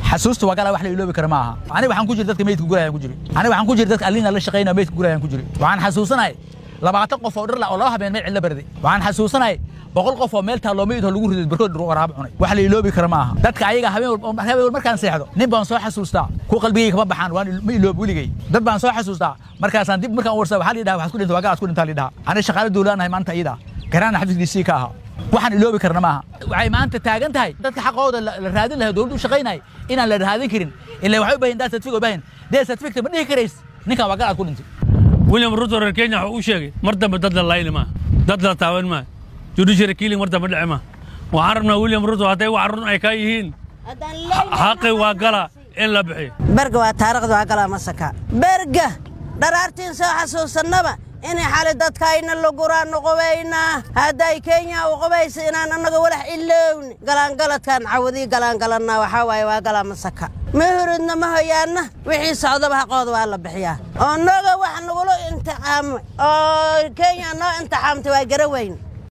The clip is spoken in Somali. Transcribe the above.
xasuusta waa galaa wax la iloobi kara ma aha aniga waxaan ku jira dadka meydka gurayaan ku jiri aniga waxaan ku jira dadka allina la shaqaynaya meydka gurayaan ku jiri waxaan xasuusanahay labaatan qof oo dhir la oo laba habeen meel cidla barday waxaan xasuusanahay boqol qof oo meel taalloo meyd oo lagu riday barkood waraabo cunay wax la iloobi kara ma aha dadka ayaga habeen walba habeen walba markaan seexdo nin baan soo xasuustaa ku qalbigayga kama baxaan waan ma iloob weligay dad baan soo xasuustaa markaasaan dib markaan warsaa waxaa la yidhaha waxaad ku dhinta waa galaad ku dhintaa la yidhaha aniga shaqaale dowlaanahay maanta iyada garaana xafiiskiisii ka ahaa waxaan iloobi karna maaha waxay maanta taagan tahay dadka xaqooda la raadin lahaa dowladdu u shaqaynay inaan la raadin karin ilaa waxay u baahin daa certificate u baahin dee certificate ma dhihi karays ninkan waa galaad ku dhintay william ruto reer kenya wuxuu u sheegay mar dambe dad la layni maa dad la taaban maa judiciary killing mar dambe dhici maa waxaan rabnaa william ruto hadday wax run ay ka yihiin xaqi waa gala in la bixiyo berga waa taariikhda waa galaa masaka berga dharaartiin soo xasuusannaba inay xali dadkayna laguraan noqobaynaa hadday kenya u qabaysa inaan annaga walax ilowni galaangaladkaan cawadii galaangalannaa waxaa waaye waa galaa masaka ma huridna ma hoyaanna wixii socdaba haqooda waa la bixiyaa oo noga wax nagula imtixaamay oo kenya noo imtixaamtay waa gara weyn